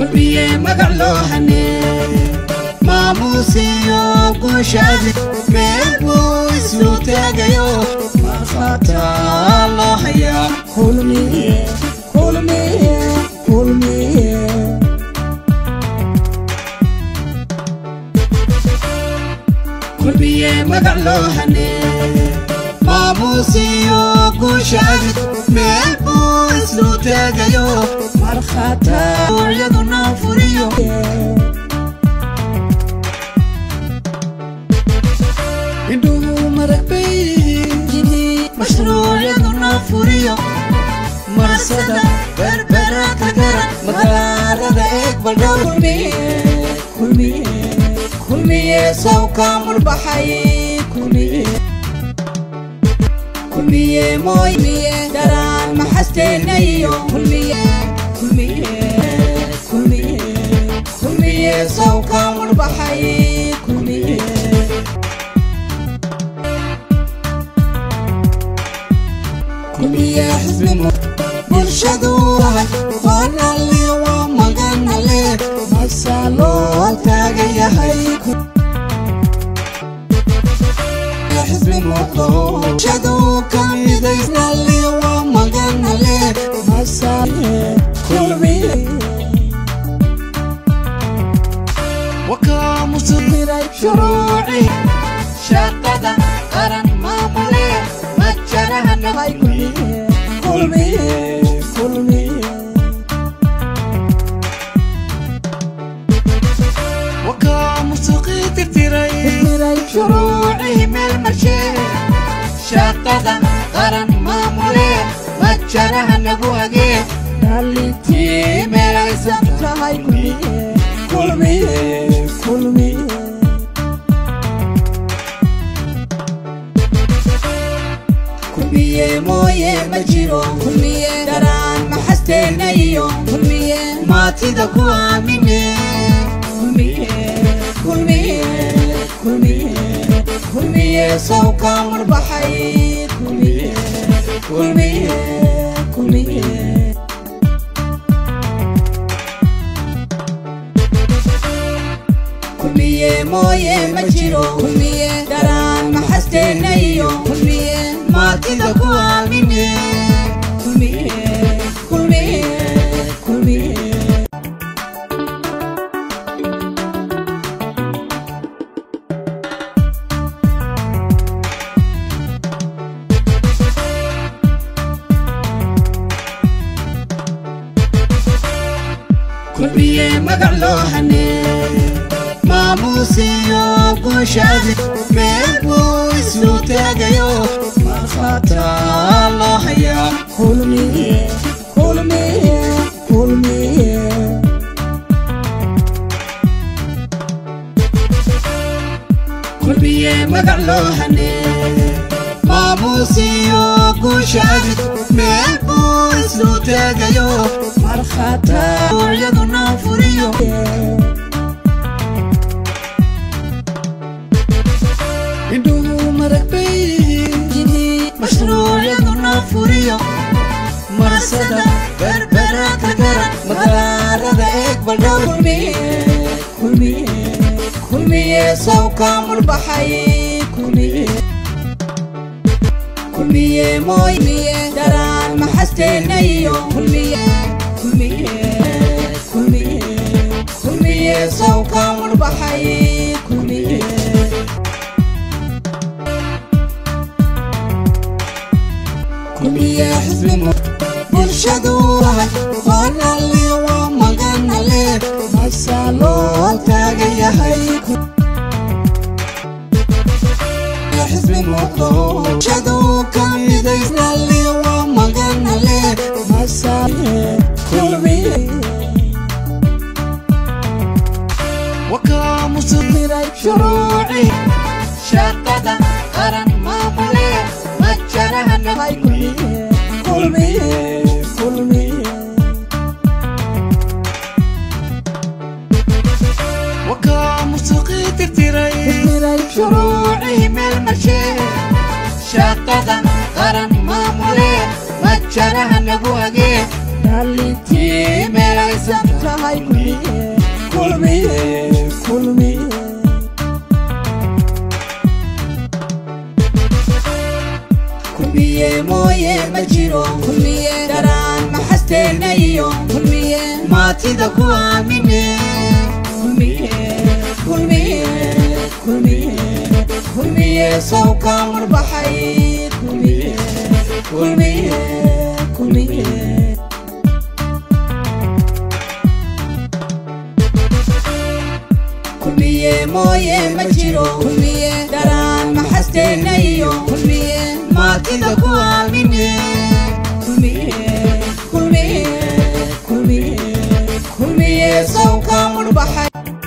kulmiye magac loo hanee maamuusiyo guushaadi meel buu isu taagayo markhaataa loo hayaa kulmiye kulmiye kulmiye kulmiye magac loo hanee maamuusiyo guushaadi meel buu isu taagayo markhaataa iyaduna furiyo indhuhu marag bay yihiin mashruucyaduna furiyo marsada berbera tagara magaalada eeg baldhow kulmiye kulmiye kulmiye sawka murbaxay kulmiye kulmiye mooy kulmiye daraan maxasteenayo kulmiye kulmiye kulmiye kulmiye sawka murbaxay kulmiye kulmiye xisbimo bulshadu wahay waanale waa maganale masaa loo taagan yahay xisbi muuqdo bulshadu ka midaysnale waa maganale masaa kulmiye wakaa musuqmiray shuruuci shaqada qaran maamule majaraha nahay kulmiye kulmiye kulmiye wakaa musuqii tirtiray miray shuruucii meel marshee shaqada qaran maamule majaraha nagu hagee dhalintii tii meelaysan tahay kulmiye kulmiye kulmiye kulmiye mooye ma jiro kulmiye daraan maxasteenayo kulmiye maatida ku aamine kulmiye kulmiye kulmiye kulmiye sawka murbaxay kulmiye kulmiye kulmiye kulmiye mooye ma jiro kulmiye daraan maxasteenayo kulmiye maatida ku aamine kulmiye kulmiye kulmiye kulmiye magac loo hanee maamuusiyo guushaadi meel buu isu taagayo markhaataa loo hayaa kulmiye kulmiye kulmiye kulmiye magac loo hanee maamuusiyo guushaadi meel buu isu taagayo markhaataa iyaduna furiyo indhuhu marag bay yihiin mashruucyaduna furiyo marsada berbera tagara magaalada eeg baldhow kulmiye kulmiye kulmiye sawka murbaxay kulmiye kulmiye mooy kulmiye daraan maxasteenayo kulmiye kulmiye kulmiye kulmiye sawka murbaxay kulmiye kulmiye xisbimo bulshadu wahay waanale waa maganale masaa loo taagan yahay xisbi muuqdo bulshadu ka midaysnale waa maganale masaa kulmiye wakaa musuqmiray shuruuci shaqada qaran maamule majaraha nahay kulmiye kulmiye kulmiye wakaa musuqii tirtiray miray shuruucii meel marshee shaqada qaran maamule majaraha nagu hagee dhalintii tii meelaysan maysan tahay kulmiye kulmiye kulmiye kulmiye mooye ma jiro kulmiye daraan maxasteenayo kulmiye maatida ku aamine kulmiye kulmiye kulmiye kulmiye sawka marbaxay kulmiye kulmiye kulmiye kulmiye mooye ma jiro kulmiye daraan maxasteenayo kulmiye maatida ku aamine kulmiye kulmiye kulmiye kulmiye sawka marbaxay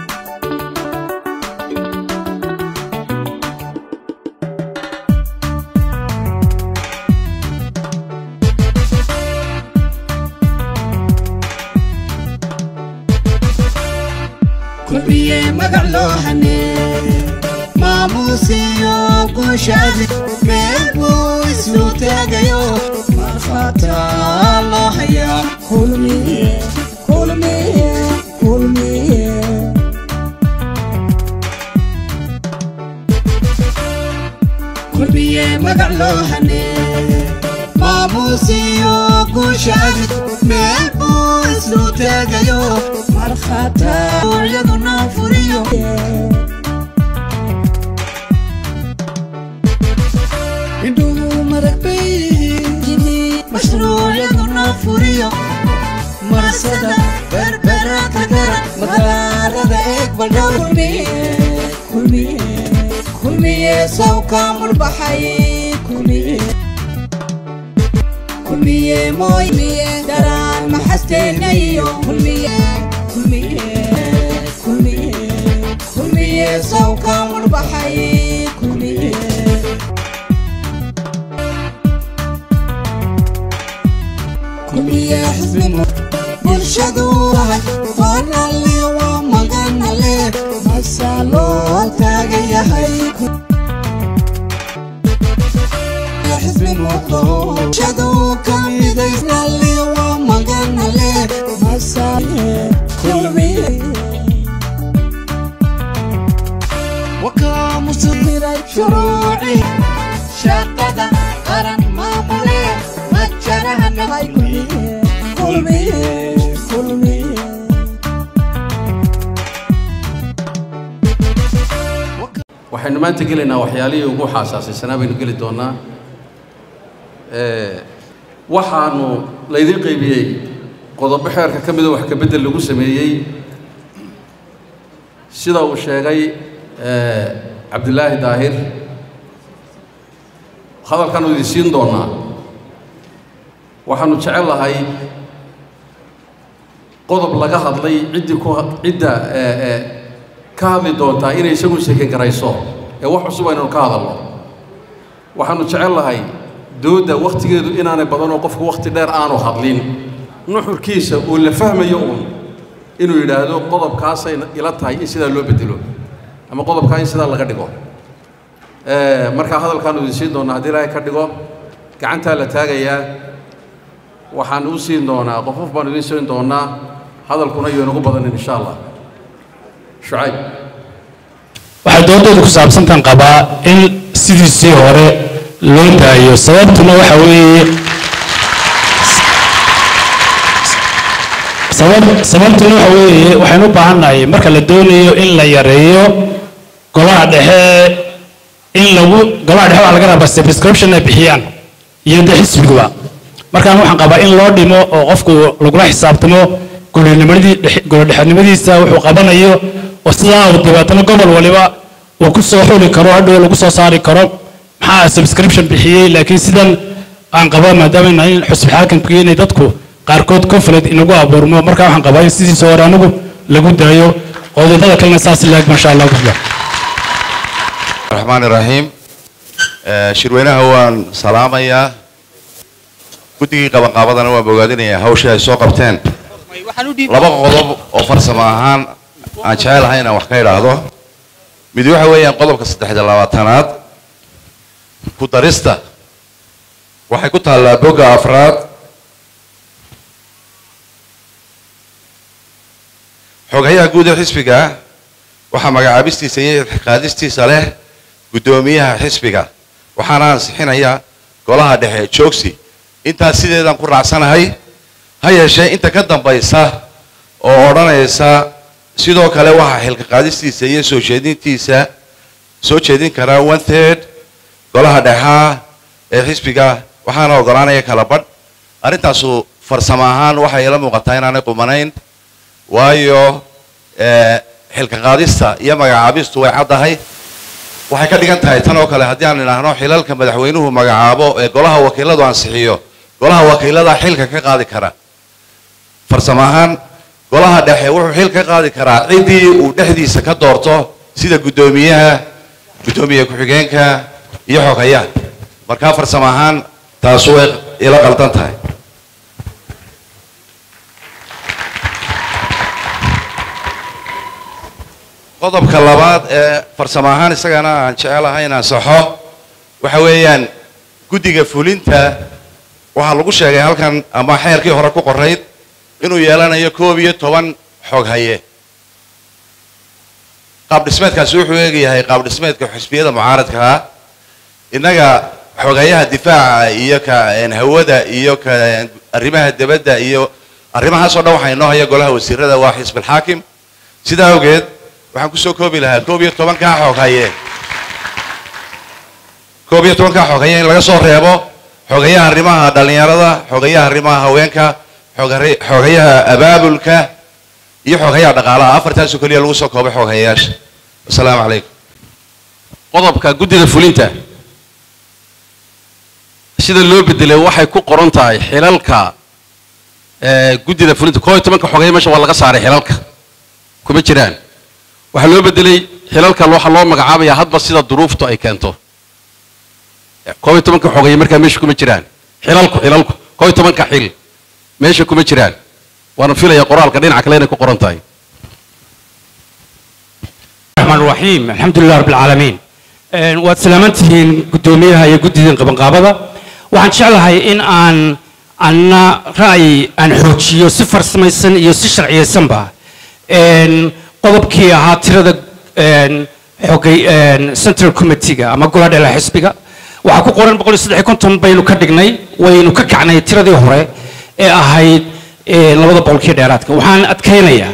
kulmiye magac loo hanee maamuusiyo guushaadi meel buu isu taagayo markhataa loo hayaa kulmiye kulmiye kulmiye kulmiye magac loo hanee maamuusiyo guushaadi meel buu isu taagayo markhataa iyaduna furiyo indhuhu marag bay yihiin mashruucyaduna furiyo marasada berberata garan magaalada eeg baldhow kulmiye kulmiye kulmiye sawka marbaxay kulmiye kulmiye mooymiye daraan maxasteenayo kulmiye kulmiye kulmiye kulmiye sawka marbaxay kulmiye kulmiye xisbimo bulshadu wahay waanalle waa maganalle masaa loo taagan yahay xisbi muuqdo bulshadu ka midaysnalle waa maganalle masaa kulmiye wakaa musudiray shuruuci shaqada qaran maamule majarahanahay kulmiye kulmiye kulmiye waxaynu maanta gelaynaa waxyaalihii ugu xaasaasaysanaa baynu geli doonaa Ee, waxaanu laydin qaybiyey qodobo xeerka ka mida wax ka beddel lagu sameeyey sida uu sheegay ee, cabdilaahi daahir hadalkaanu idin siin doonaa waxaanu jecel lahay qodob laga hadlay ciddii ku cidda ee, ee, ka hadli doontaa inay isagu seken garayso ee wax cusub aynu ka hadalno waxaanu jecel lahay doodda wakhtigeedu inaanay badanoo qofku wakhti dheer aanu hadlin nuxurkiisa uu la fahmayo uun inuu yidhaahdo qodobkaasay ila tahay in sidaa loo bedelo ama qodobkaa in sidaa laga dhigo Ee, markaa hadalkaanu idin siin doonaa haddii ilaahay ka dhigo gacantaa la taagayaa waxaan u siin doonaa qof qof baanu idin siin doonaa hadalkuna iyo inagu badanin insha allah shucayb waxay doodooda ku saabsantan qabaa in sidiisii hore loo daayo sababtuna waxa weeye sabab sababtuna waxa weeye waxaynu u baahannahay marka la doonayo in la yareeyo golaha dhexe in lagu golaha dhexe waxaa laga rabaa subscription ay bixiyaan iyo de xisbiguba markaan waxaan qabaa in loo dhimo oo qofku lagula xisaabtamo golonimadii golodhexenimadiisa wuxuu qabanayo oo sidaa uu dabeetana gobol waliba uu ku soo xuli karo hadhow lagu soo saari karo maxaa subscription bixiyey laakiin sidan aan qaba maadaama nahay xusbi xaakamkii inay dadku qaarkood conflict inagu abuurmo marka waxaan qabaa in sidiisa hore anigu lagu daayo qodobada kalena saas laag masha allah bisla الرحمن الرحيم آه، shirweynaha waan salaamayaa guddigii qabanqaabadana waan bogaadinayaa hawshii ay soo qabteen laba qodob oo farsamo ahaan aan jecelahay inaan wax ka idhaahdo mid waxa weeyaan qodobka saddexda labaatanaad ku darista waxay ku taallaa bogga afraad xogayaha guud ee xisbiga waxaa magacaabistiisa iyo qaadistiisa leh guddoomiyaha xisbiga waxaana ansixinaya golaha dhexe joogsi intaas sideedaan ku raacsanahay ha yeeshee inta ka dambaysa oo odhanaysa sidoo kale waxaa xilka qaadistiisa iyo soo jeedintiisa soo jeedin karaa one third golaha dhexaa ee xisbiga waxaana ogolaanaya kala badh arrintaasu farsamo ahaan waxay ila muuqataa inaanay qumanayn waayo xilka qaadista iyo magacaabistu way caddahay waxay ka dhigan tahay tan oo kale haddii aan idhaahno xilalka madaxweynuhu magacaabo ee golaha wakiiladu ansixiyo golaha wakiilada xilka ka qaadi kara farsamo ahaan golaha dhexe wuxuu xil ka qaadi karaa ciddii uu dhexdiisa ka doorto sida guddoomiyaha guddoomiye ku-xigeenka iyo xogayaha markaa farsamo ahaan taasu way ila qaldan tahay qodobka labaad ee farsamo ahaan isagana aan jecelahay inaan saxo waxa weeyaan guddiga fulinta waxaa lagu sheegay halkan ama xeerkii hore ku qorayd inuu yeelanayo koob iyo toban xog haye qaab dhismeedkaasi wuxuu eegayahay qaab dhismeedka xisbiyada mucaaradka ah innaga xogayaha difaaca iyo ka hawada iyo ka arrimaha debadda iyo arrimahaasoo dhan waxaa inoo haya golaha wasiirada waa xisbilxaakim sidaa awgeed waxaan kusoo koobi lahaa koob iyo tobankaa xoog haye koob iyo tobankaa xoog haye in laga soo reebo xogayaha arrimaha dhallinyarada xogayaha arrimaha haweenka xogayaha abaabulka iyo xogayaha dhaqaalaha afartaasoo keliya lagu soo koobay xooghayayaasha asalaamu calaykum qodobka guddida fulinta sida loo bedelay waxay ku qoran tahay xilalka guddida fulinta koo iyo tobanka xogaya meesha waa laga saaray xilalka kuma jiraan waxaa loo bedelay xilalka waxaa loo magacaabayaa hadba sida duruuftu ay keento koob iyo tobanka xogaya markaa meesha kuma jiraan xilalku xilalku koob iyo tobanka xil meesha kuma jiraan waana filaya qoraalka dhinaca kale inay ku qoran tahay الرحمن الرحيم الحمد لله رب العالمين waad salaamantihiin guddoomiyaha iyo guddidan qabanqaabada waxaan jeclahay in aan anna ra'yi aan xoojiyo si farsamaysan iyo si sharciyaysanba qodobkii ahaa tirada xogay central committeega ama golaha dheela xisbiga waxaa ku qoran boqol iyo saddex iyo konton baynu ka dhignay waynu ka kacnay tiradii hore ee ahayd labada boqolkii dheeraadka waxaan adkaynayaa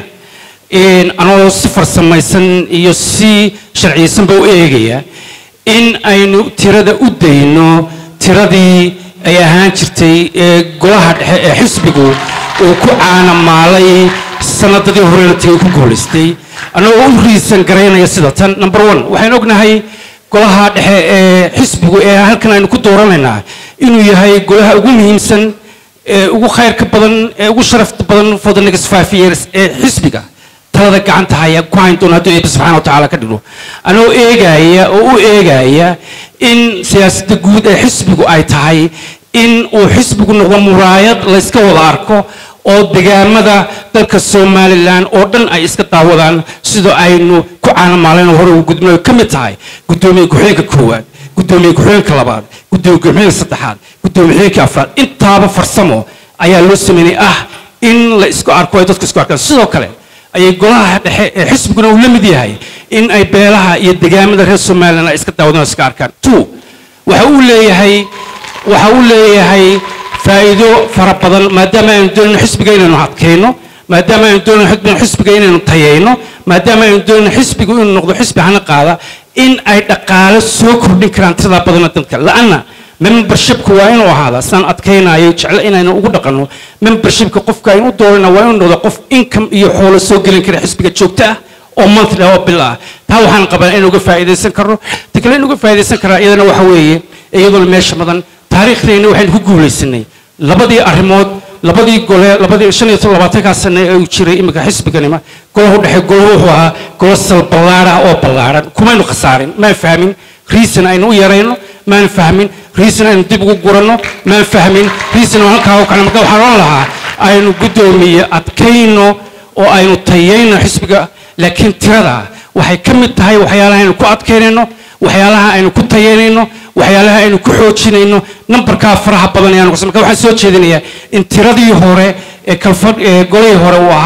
anoo si farsamaysan iyo si sharciyaysanba u eegaya in aynu tirada u dayno tiradii ay ahaan jirtay ee golaha dhexe ee xisbigu uu ku caanamaalay sanadadii horena tagay ku guulaystay annagoo u riisan garaynaya sida tan number one waxaynu ognahay golaha dhexe ee xisbigu ee halkan aynu ku dooranaynaa inuu yahay golaha ugu muhiimsan ee ugu khayrka badan ee ugu sharafta badan for the next five years ee xisbiga talada gacanta haya ku hayn doona hadduu eebbe subxaana watacaala ka dhigo anoo eegaya oo u eegaya in siyaasadda guud ee xisbigu ay tahay in uu xisbigu noqdo muraayad la iska wada arko oo degaamada dalka somalilan oo dhan ay iska daawadaan sidoo aynu ku caanamaaleen hore ugu gudbin ay ka mid tahay guddoomiye ku-xigeenka koowaad guddoomiye ku-xigeenka labaad guddoomiye ku-xigeenka saddexaad guddoomiye ku-xigeenka afraad intaaba farsamo ayaa loo sameynay ah in la isku arko ay dadku isku arkaan sidoo kale ayay golaha dhexe ee xisbiguna uu la mid yahay in ay beelaha iyo degaamada reer somalilan ay iska daawadaan oo iska arkaan two waxa uu leeyahay waxa uu leeyahay faa'iido fara badan maadaama aynu doonayno xisbiga inaynu adkayno maadaama aynu doonayno xisbiga inaynu tayayno maadaama aynu doonayno xisbigu inuu noqdo xisbi hana qaada in ay dhaqaale soo kordhin karaan tiradaa badana dadka la'anna membershipku waa inuu ahaada saan adkaynayo jeclo inaynu ugu dhaqanno membershipka qofka aynu u doorana waa inuu noqdo qof income iyo xoolo soo gelin kara xisbiga joogto ah oo monthly ah oo bil ah taa waxaan qabaa inaynu uga faa'iidaysan karno ta kale inuu uga faa'iidaysan karaa iyadana waxa weeye iyadoona meesha madan taariikhdeenna waxaynu ku guulaysanay labadii arrimood labadii gole labadii shan iyo labaatankaa sane ee uu jiray iminka xisbiganima golahu dhexe golahu wuxuu ahaa golo sal ballaar ah oo ballaaran kumaynu khasaarin maan fahmin reason aynu u yarayno maan fahmin reason aynu dib ugu guranno maan fahmin reason oo halkaa u kale marka waxaan oran lahaa aynu guddoomiye adkayno oo aynu tayayno xisbiga laakiin tirada waxay ka mid tahay waxyaalaha aynu ku adkaynayno waxyaalaha aynu ku tayaynayno waxyaalaha aynu ku xoojinayno nambarkaa faraha badan ayaan marka waxaan soo jeedinayaa in tiradii hore ee kalfadh ee golihii hore uu ahaa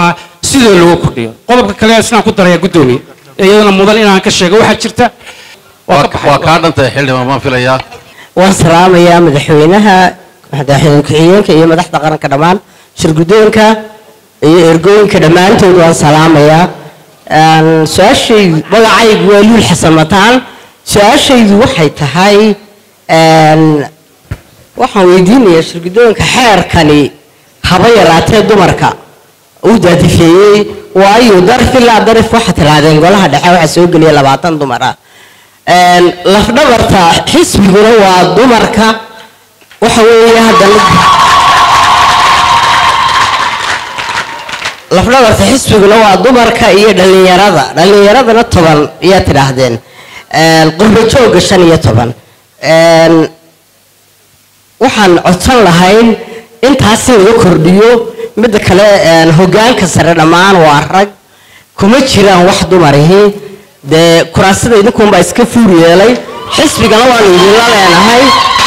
sidoo loogu kordhiyo qodobka kale isnaan ku daraya guddoomiye ee iyadana mudan inaan ka sheego waxaa jirta waa ka waa baxay kaa dhantahay xildhibaan baan filayaa waan salaamayaa madaxweynaha madaxweyne ku-xigeenka iyo madaxda qaranka dhammaan shirguddoonka iyo ergooyinka dhammaantood waan salaamayaa Een, su-aashaydu magacaygu waa luul xasan mataan su-aashaydu waxay tahay een, waxaan weydiinayaa shirguddoonka xeerkani haba yaraatee dumarka uu daadifeeyey waayo darif ilaa darif waxaa tirahdeen golaha dhexe waxaa soo geliya labaatan dumar ah Een, lafdhabarta xisbiguna waa dumarka waxa weeye haddana lafdhabarta xisbiguna waa dumarka iyo dhallinyarada dhallinyaradana toban ayaa tidhaahdeen Een, qurbo joogga shan iyo toban Een, waxaan codsan lahayn intaas in laga kordhiyo midda kale een, hoggaanka sare dhammaan waa rag kuma jiraan wax dumarihi dee kuraasida idinkunbaa iska fuur yeelay xisbigana waanu idinla leenahay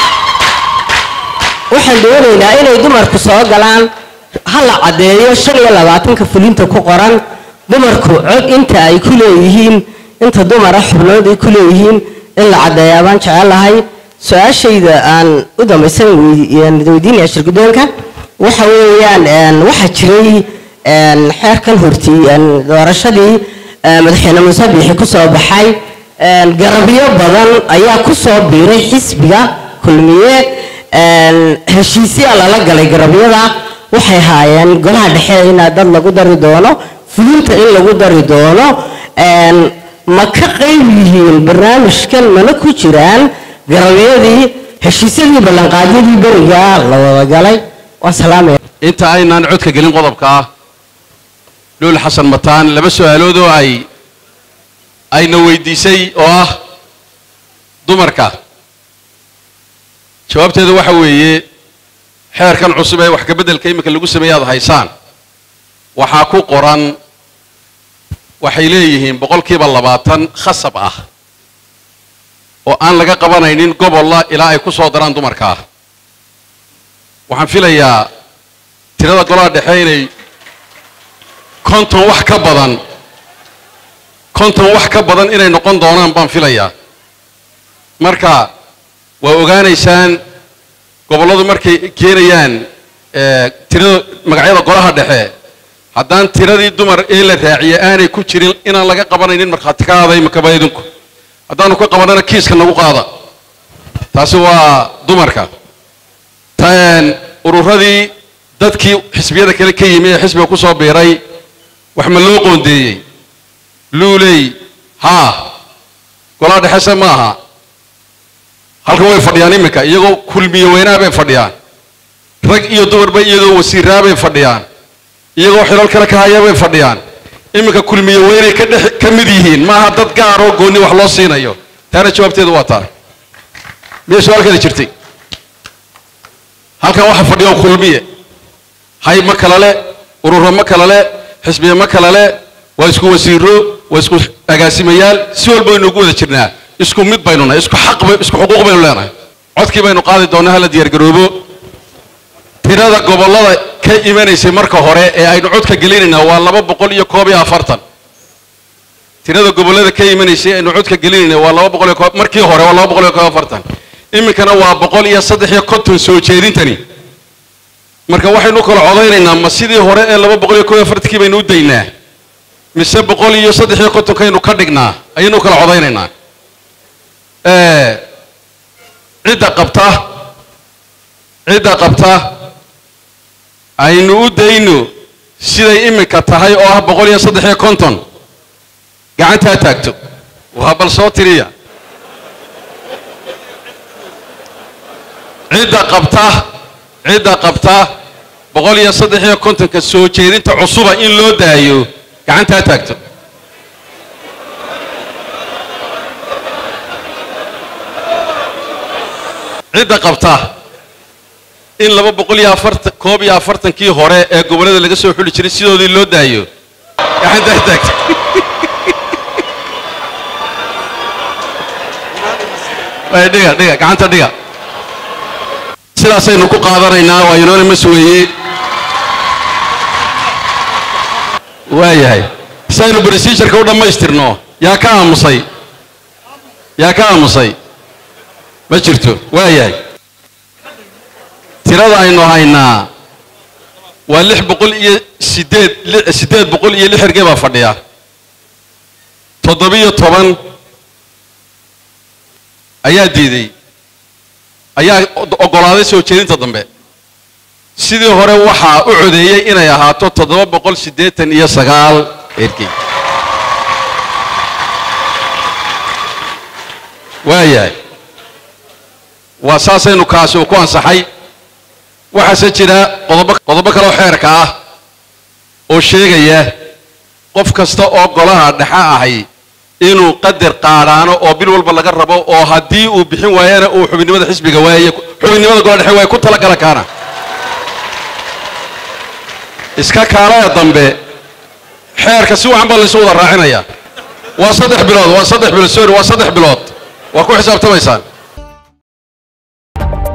waxaan doonaynaa inay dumarku soo galaan ha la caddeeyo shan iyo labaatanka fulinta ku qoran dumarku cod inta ay ku leeyihiin inta dumara xubnood ay ku leeyihiin in la caddeeyaa baan jecelahay su-aashayda aan u dambaysan weydiinaya shirguddoonka waxa weeyaan een, waxaa jiray een, xeerkan hortii een, doorashadii ee, madaxweyne muuse biixi ku soo baxay een, garabyo badan ayaa ku soo biiray xisbiga kulmiye een, heshiisyaa lala galay garabyada waxay haayeen golaha dhexe in dad lagu dari doono fulinta in lagu dari doono een, ma ka qayb yihiin barnaamijkan mana ku jiraan garabyadii heshiisyadii ballanqaadyadii beriga la wada galay waan salaamaya inta aynaan codka gelin qodobka ah luul xasan mataan laba su-aalood oo ay ayna weydiisay oo ah dumarka jawaabteedu waxa weeye xeerkan cusub ee wax kabeddelka iminka lagu sameeye aad haysaan waxaa ku qoran waxay leeyihiin boqolkiiba labaatan khasab ah oo aan laga qabanaynin gobolla ilaa ay ku soo daraan dumarka waxaan filayaa tirada golaha dhexe inay konton wax ka badan konton wax ka badan inay noqon doonaan baan filayaa marka waa ogaanaysaan gobolladu markay keenayaan eh, tirada magacyada golaha dhexe haddaan tiradii dumar ee la raaciye aanay ku jirin inaan laga qabanaynin markhaati ka aaday makaba idinku haddaanu ka qabanana kiiska nagu qaada taasi waa dumarka tan ururadii dadkii xisbiyada kale ka yimi ee xisbiga ku soo biiray wax ma loo qoondeeyey luuley haa golaha dhexese ma aha halkan way fadhiyaan iminka iyagoo kulmiye weynaa bay fadhiyaan rag iyo dumarba iyagoo wasiiraa bay fadhiyaan iyagoo xilal kale ka haya bay fadhiyaan iminka kulmiye weynay ka dhex ka mid yihiin maaha dad gaar oo goonni wax loo siinayo taana jawaabteedu waa taa miyay su-aalkeeda jirtay halkan waxaa fadhiya kulmiye hay ma kala le ururo ma kala le xisbiye ma kala le waa isku wasiiro waa isku agaasimayaal si walba waynu ugu wada jirnaa isku mid baynu nahay isku xaq bay- isku xuquuq baynu leenahay codkii baynu qaadi doonaa hala diyaargaroobo tirada gobollada ka imanaysay marka hore ee aynu codka gelinaynaa waa laba boqol iyo koob iyo afartan tirada gobollada ka imanaysay aynu codka gelinaynaa waa laba boqol iyo koob markii hore waa laba boqol iyo koob iyo afartan iminkana waa boqol iyo saddex iyo konton soo jeedintani marka waxaynu u kala codaynaynaa ma sidii hore ee laba boqol iyo koob iyo afartankii baynu u daynaa mise boqol iyo saddex iyo kontonkaynu ka dhignaa ayaynu u kala codaynaynaa Eh, cidda qabta cidda qabta aynu u dayno siday iminka tahay oo ah boqol iyo saddex iyo konton gacantaa taagto waa bal soo tiriya cidda qabta cidda qabta boqol iyo saddex iyo kontonka soo jeedinta cusuba in loo daayo gacantaa taagto cidda qabta in laba boqol iyo afartan koob iyo afartankii hore ee gobollada laga soo xuli jiray sidoodii loo daayo gacantaa taagto Ay, dhiga dhiga gacanta dhiga sidaasaynu ku qaadanaynaa waa unanimous weeye waayahay saynu procedureka u dhammaystirno yaa ka aamusay yaa ka aamusay ma jirto waayahay tirada aynu haynaa waa lix boqol iyo sideed li- siddeed boqol iyo lix ergey baa fadhiya toddobiyo toban ayaa diiday ayaa o- oggolaaday soo jeedinta dambe sidii hore waxaa u codeeyey inay ahaato toddoba boqol siddeetan iyo sagaal ergey waayahay waa saasaynu kaasi uu ku ansaxay waxaase jira qodobo qodobo kale oo xeerka ah oo sheegaya qof kasta oo golaha dhexe ahay inuu qadar qaadhaano oo bil walba laga rabo oo haddii uu bixin waayana uu xubinnimada xisbiga waaye xubinnimada golaha dhexe waaye ku talagala kaana iska kaalaya dambe xeerka si wacan baa laysu wada raacinaya waa saddex bilood waa saddex bilood sorry waa saddex bilood waa ku xisaabtamaysaan